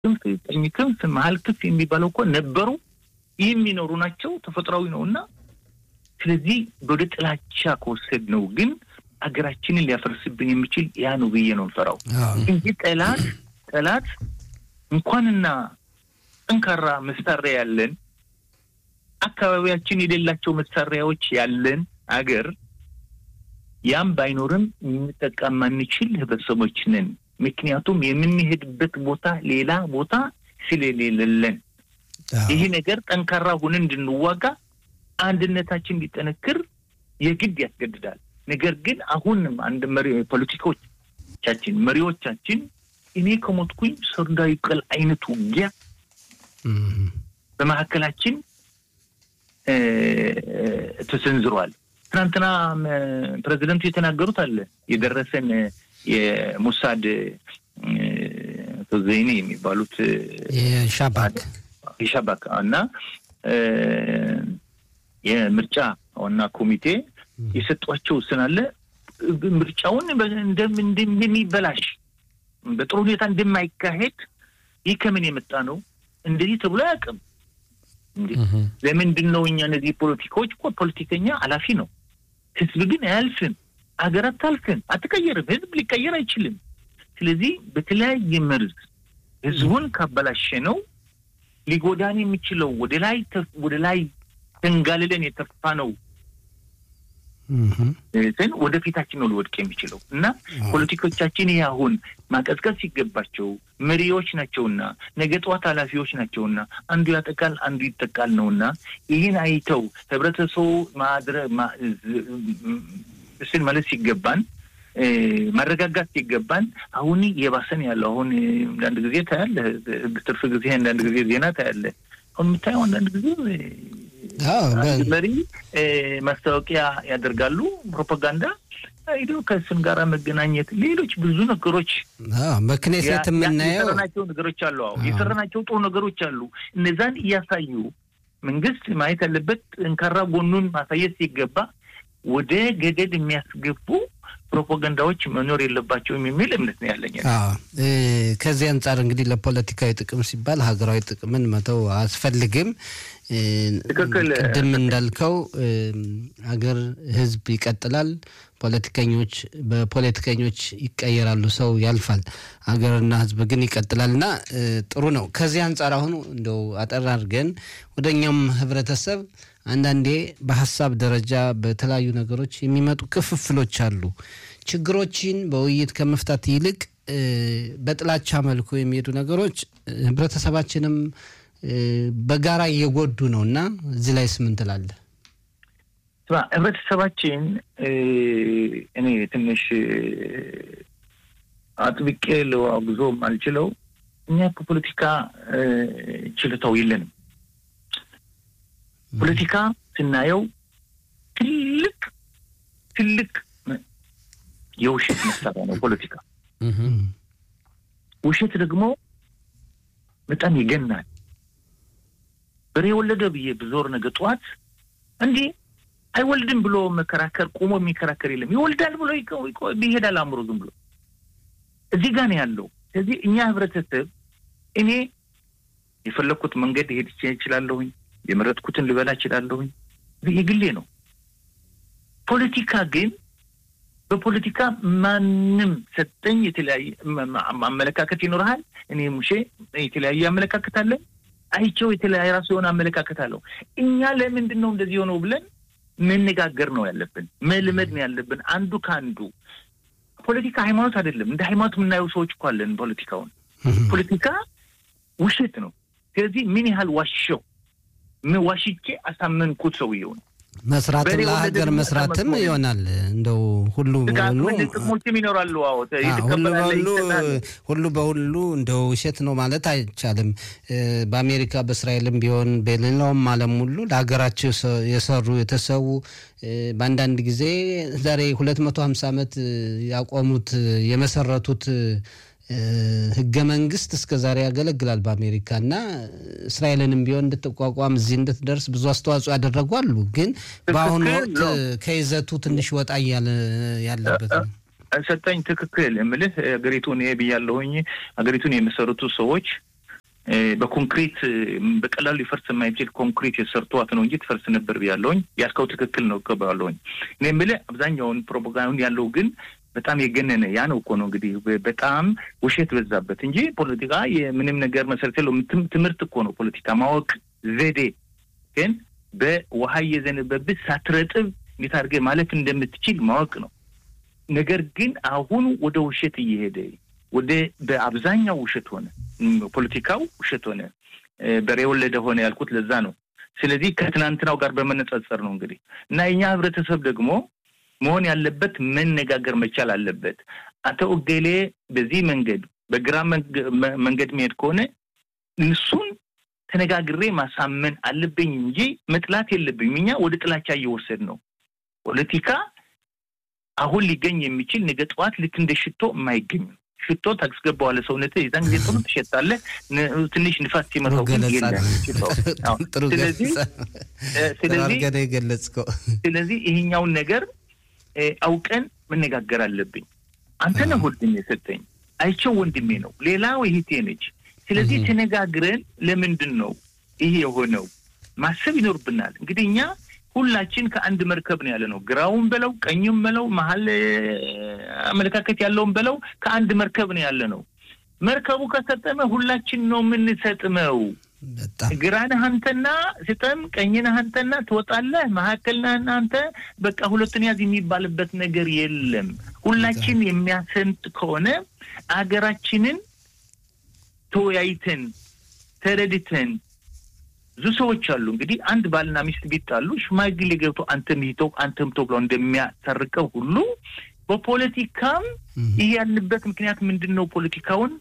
ክንፍ፣ ቀኝ ክንፍ፣ መሀል ክንፍ የሚባለው እኮ ነበሩ የሚኖሩ ናቸው። ተፈጥሯዊ ነው እና ስለዚህ ወደ ጥላቻ ከወሰድ ነው ግን ሀገራችንን ሊያፈርስብን የሚችል ያ ነው ብዬ ነው እንፈራው እንጂ ጠላት ጠላት እንኳንና ጠንካራ መሳሪያ ያለን አካባቢያችን የሌላቸው መሳሪያዎች ያለን አገር ያም ባይኖርም የምንጠቃ ማንችል ህብረተሰቦች ነን። ምክንያቱም የምንሄድበት ቦታ ሌላ ቦታ ስለሌለን ይህ ነገር ጠንካራ ሆነን እንድንዋጋ አንድነታችን እንዲጠነክር የግድ ያስገድዳል። ነገር ግን አሁንም አንድ መሪ ፖለቲካዎቻችን መሪዎቻችን እኔ ከሞትኩኝ ሰርዶ ይብቀል አይነት ውጊያ በመካከላችን ተሰንዝሯል። ትናንትና ፕሬዚደንቱ የተናገሩት አለ የደረሰን የሙሳድ ዘይኔ የሚባሉት የሻባክ የሻባክ እና የምርጫ ዋና ኮሚቴ የሰጧቸው ስናለ ምርጫውን እንደሚበላሽ በጥሩ ሁኔታ እንደማይካሄድ ይህ ከምን የመጣ ነው? እንደዚህ ተብሎ አያውቅም። ለምንድን ነው እኛ እነዚህ ፖለቲካዎች እኮ ፖለቲከኛ ኃላፊ ነው። ህዝብ ግን አያልፍም። ሀገር አታልፍም፣ አትቀየርም። ህዝብ ሊቀየር አይችልም። ስለዚህ በተለያየ መርዝ ህዝቡን ካበላሸ ነው ሊጎዳን የሚችለው ወደ ላይ ወደ ላይ ተንጋልለን የተፋ ነው ግን ወደፊታችን ነው ሊወድቅ የሚችለው እና ፖለቲኮቻችን ይህ አሁን ማቀዝቀዝ ሲገባቸው መሪዎች ናቸውና ነገ ጠዋት ኃላፊዎች ናቸውና አንዱ ያጠቃል አንዱ ይጠቃል ነውና ይህን አይተው ህብረተሰቡ ማድረ ስን ማለት ሲገባን ማረጋጋት ሲገባን አሁን የባሰን ያለው አሁን አንዳንድ ጊዜ ታያለህ፣ ትርፍ ጊዜ አንዳንድ ጊዜ ዜና ታያለህ። አሁን የምታየው አንዳንድ ጊዜ መሪ ማስታወቂያ ያደርጋሉ፣ ፕሮፓጋንዳ ሄዶ ከስም ጋር መገናኘት፣ ሌሎች ብዙ ነገሮች በክኔሴት የምናየው የሰራናቸው ነገሮች አሉ። አዎ የሰራናቸው ጥሩ ነገሮች አሉ። እነዛን እያሳዩ መንግስት ማየት ያለበት ጠንካራ ጎኑን ማሳየት ሲገባ ወደ ገደል የሚያስገቡ ፕሮፓጋንዳዎች መኖር የለባቸውም የሚል እምነት ነው ያለኝ። ከዚህ አንጻር እንግዲህ ለፖለቲካዊ ጥቅም ሲባል ሀገራዊ ጥቅምን መተው አያስፈልግም። ቅድም እንዳልከው ሀገር፣ ህዝብ ይቀጥላል። ፖለቲከኞች በፖለቲከኞች ይቀየራሉ፣ ሰው ያልፋል። ሀገርና ህዝብ ግን ይቀጥላል እና ጥሩ ነው። ከዚህ አንጻር አሁን እንደው አጠር አድርገን ወደ እኛም ህብረተሰብ አንዳንዴ በሀሳብ ደረጃ በተለያዩ ነገሮች የሚመጡ ክፍፍሎች አሉ። ችግሮችን በውይይት ከመፍታት ይልቅ በጥላቻ መልኩ የሚሄዱ ነገሮች ህብረተሰባችንም በጋራ እየጎዱ ነው እና እዚህ ላይ ስምን ትላለህ? ህብረተሰባችን እኔ ትንሽ አጥብቄ ለአጉዞ አልችለው እኛ ከፖለቲካ ችልታው የለንም። ፖለቲካ ስናየው ትልቅ ትልቅ የውሸት መሳሪያ ነው ፖለቲካ። ውሸት ደግሞ በጣም ይገናል። በሬ የወለደ ብዬ ብዞር ነገ ጠዋት እንዲህ አይወልድም ብሎ መከራከር ቆሞ የሚከራከር የለም። ይወልዳል ብሎ ይሄዳል አእምሮ ዝም ብሎ እዚህ ጋር ነው ያለው። ስለዚህ እኛ ህብረተሰብ እኔ የፈለግኩት መንገድ ሄድ ይችላለሁኝ የመረጥኩትን ልበላ እችላለሁኝ። የግሌ ነው። ፖለቲካ ግን በፖለቲካ ማንም ሰጠኝ የተለያየ አመለካከት ይኖርሃል። እኔ ሙሼ የተለያየ አመለካከት አለን። አይቸው የተለያየ ራሱ የሆነ አመለካከት አለው። እኛ ለምንድን ነው እንደዚህ የሆነው ብለን መነጋገር ነው ያለብን፣ መልመድ ነው ያለብን አንዱ ከአንዱ። ፖለቲካ ሃይማኖት አይደለም። እንደ ሃይማኖት የምናየው ሰዎች እኮ አለን። ፖለቲካውን ፖለቲካ ውሸት ነው። ስለዚህ ምን ያህል ዋሸው ዋሽቼ አሳመንኩት ሰውየውን መስራትም ለሀገር መስራትም ይሆናል። እንደው ሁሉ በሁሉ ጥቅሞችም ይኖራሉ። ሁሉ በሁሉ ሁሉ በሁሉ እንደው ውሸት ነው ማለት አይቻልም። በአሜሪካ በእስራኤልም ቢሆን በሌላውም ዓለም ሁሉ ለሀገራቸው የሰሩ የተሰዉ በአንዳንድ ጊዜ ዛሬ ሁለት መቶ ሀምሳ ዓመት ያቆሙት የመሰረቱት ህገ መንግስት እስከ ዛሬ ያገለግላል በአሜሪካ እና እስራኤልንም ቢሆን እንድትቋቋም እዚህ እንድትደርስ ብዙ አስተዋጽኦ ያደረጉ አሉ። ግን በአሁኑ ወቅት ከይዘቱ ትንሽ ወጣ እያለ ያለበት ነው። ሰጠኝ ትክክል የምልህ ሀገሪቱን ብያለሁኝ። ሀገሪቱን የመሰረቱ ሰዎች በኮንክሪት በቀላሉ ሊፈርስ የማይችል ኮንክሪት የሰርተዋት ነው እንጂ ትፈርስ ነበር ብያለሁኝ። ያልከው ትክክል ነው እቀበላለሁኝ። እኔ የምልህ አብዛኛውን ፕሮፓጋንዳ ያለው ግን በጣም የገነነ ያ ነው እኮ ነው እንግዲህ በጣም ውሸት በዛበት እንጂ ፖለቲካ የምንም ነገር መሰረት የለው። ትምህርት እኮ ነው ፖለቲካ ማወቅ ዘዴ። ግን በውሃ እየዘነበብህ ሳትረጥብ እንዴት አድርገህ ማለፍ እንደምትችል ማወቅ ነው። ነገር ግን አሁን ወደ ውሸት እየሄደ ወደ በአብዛኛው ውሸት ሆነ፣ ፖለቲካው ውሸት ሆነ፣ በሬ የወለደ ሆነ ያልኩት ለዛ ነው። ስለዚህ ከትናንትናው ጋር በመነጻጸር ነው እንግዲህ እና የኛ ህብረተሰብ ደግሞ መሆን ያለበት መነጋገር መቻል አለበት። አቶ እገሌ በዚህ መንገድ በግራ መንገድ መሄድ ከሆነ እሱን ተነጋግሬ ማሳመን አለብኝ እንጂ መጥላት የለብኝም። እኛ ወደ ጥላቻ እየወሰድ ነው። ፖለቲካ አሁን ሊገኝ የሚችል ነገ ጠዋት ልክ እንደ ሽቶ የማይገኝ ነው። ሽቶ ታስገባዋለህ ሰውነት የዛን ጊዜ ጥሩ ትሸጣለህ። ትንሽ ንፋስ ሲመታው ግን የለም ሽቶ። ስለዚህ ስለዚህ የገለጽከው ስለዚህ ይሄኛውን ነገር አውቀን መነጋገር አለብኝ። አንተ ነህ ወንድሜ የሰጠኝ፣ አይቸው ወንድሜ ነው፣ ሌላው እህቴ ነች። ስለዚህ ተነጋግረን ለምንድን ነው ይሄ የሆነው ማሰብ ይኖርብናል። እንግዲህ እኛ ሁላችን ከአንድ መርከብ ነው ያለ ነው። ግራውን በለው ቀኙም በለው መሀል አመለካከት ያለውን በለው ከአንድ መርከብ ነው ያለ ነው። መርከቡ ከሰጠመ ሁላችን ነው የምንሰጥመው። ግራንህ አንተና ስጠም፣ ቀኝነህ አንተና ትወጣለህ፣ መካከልነህ አንተ በቃ ሁለቱን ያዝ የሚባልበት ነገር የለም። ሁላችን የሚያሰምጥ ከሆነ አገራችንን ተወያይተን ተረድተን ብዙ ሰዎች አሉ እንግዲህ አንድ ባልና ሚስት ቢጣሉ ሽማግሌ ገብቶ አንተም ይተው አንተም ተው ብለው እንደሚያሰርቀው ሁሉ በፖለቲካም ይህ ያልንበት ምክንያት ምንድን ነው? ፖለቲካውን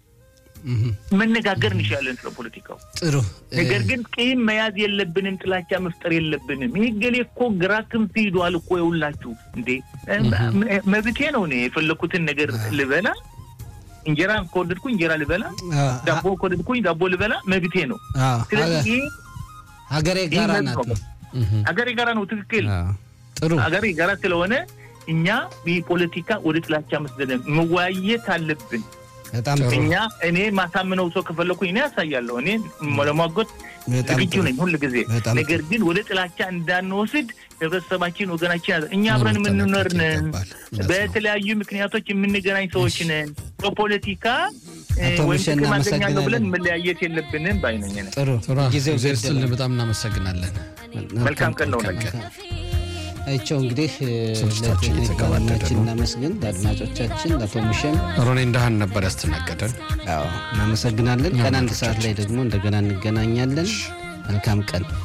መነጋገር እንችላለን ስለ ፖለቲካው። ጥሩ። ነገር ግን ቂም መያዝ የለብንም፣ ጥላቻ መፍጠር የለብንም። ይህ ገሌ እኮ ግራ ክንፍ ሂዷል እኮ የሁላችሁ እንዴ መብቴ ነው እኔ የፈለኩትን ነገር ልበላ እንጀራ ከወደድኩ እንጀራ ልበላ፣ ዳቦ ከወደድኩኝ ዳቦ ልበላ መብቴ ነው። ስለዚህ ሀገሬ ጋራ ናት፣ ሀገሬ ጋራ ነው። ትክክል። ጥሩ ሀገሬ ጋራ ስለሆነ እኛ ይህ ፖለቲካ ወደ ጥላቻ መስደደ መወያየት አለብን። በጣም እኛ እኔ ማሳምነው ሰው ከፈለኩኝ እኔ ያሳያለሁ። እኔ ለማጎት ዝግጁ ነኝ ሁል ጊዜ። ነገር ግን ወደ ጥላቻ እንዳንወስድ ህብረተሰባችን፣ ወገናችን እኛ አብረን የምንኖር ነን። በተለያዩ ምክንያቶች የምንገናኝ ሰዎች ነን። በፖለቲካ ወይም ጥቅም አገኛለሁ ብለን መለያየት የለብንም ባይነኝ። ጥሩ ጊዜው ስል በጣም እናመሰግናለን። መልካም ቀን ነው። አይቸው እንግዲህ ለቴክኒካችን እናመስግን። ለአድማጮቻችን ለአቶ ሙሸም ሮኔ እንዳህን ነበር ያስተናገደን። እናመሰግናለን። ቀን አንድ ሰዓት ላይ ደግሞ እንደገና እንገናኛለን። መልካም ቀን